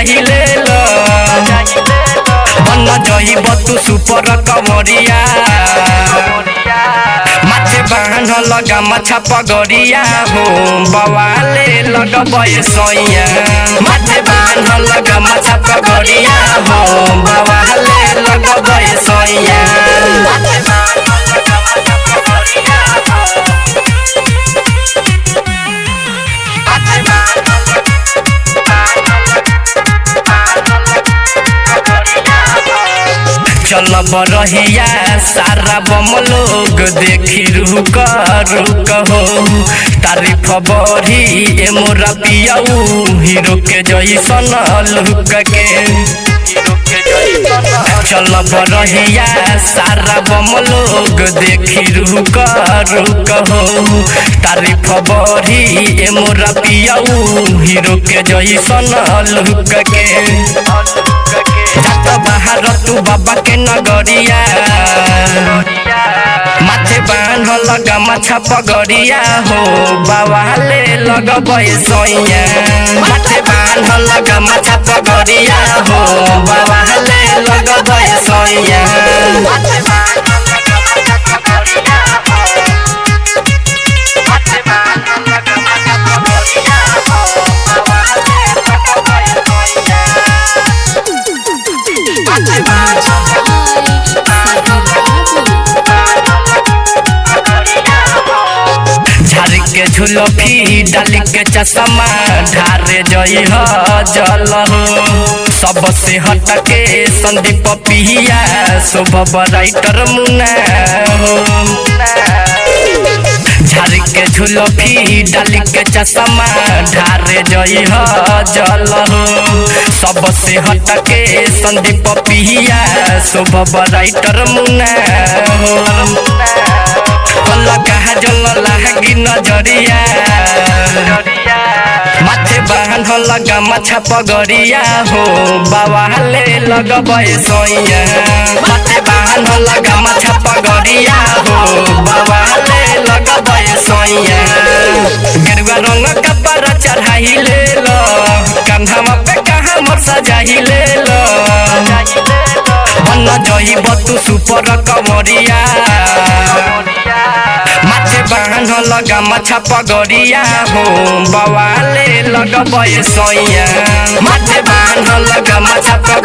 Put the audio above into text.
चाहिले ल बन जइब तू सुपर कमरिया माथे बाहन लगा माछा पगरिया हो बवाले लगबे सैया माथे बाहन लगा माछा पगरिया हो बवाले लगबे सैया चल बरहिया सारा बम लोग देखी रुक रुक हो तारीफ बड़ी ए मोरा पियाऊ हीरो के जैसन लुक के चल बरहिया सारा बम लोग देखी रुक रुक हो तारीफ बड़ी ए मोरा पियाऊ हीरो के जैसन लुक के जात बाहर तू बाबा के नगरिया माथे बांध लगा माछा पगरिया हो बाबा ले लगबे सैया माथे बांध लगा माछा पगरिया हो बाबा ले लगबे सैया झाड़ी के झुलफी डाली के चश्मा ढारे जई ह जल हो सबसे हट के संदीप पिया शुभ राइटर मुना हो झाड़ी के झुलफी डाली के चश्मा ढारे जई ह जल हो सबसे हट के संदीप पिया शुभ राइटर मुना हो लगा जल लागी नजरिया माथे बांध लगा माछा पगरिया हो बाबा ले लगबे सैया माथे बांध लगा माछा पगरिया हो बाबा ले लगबे सैया गेरुआ रंग कपड़ा चढ़ाई ले लो कंधवा पे कहाँ मोर सजाई ले लो बन जइब तू सुपर कमरिया माथे बांध लगा माछा पगरिया हो बवाले लगबे सैया माथे बांध लगा माछा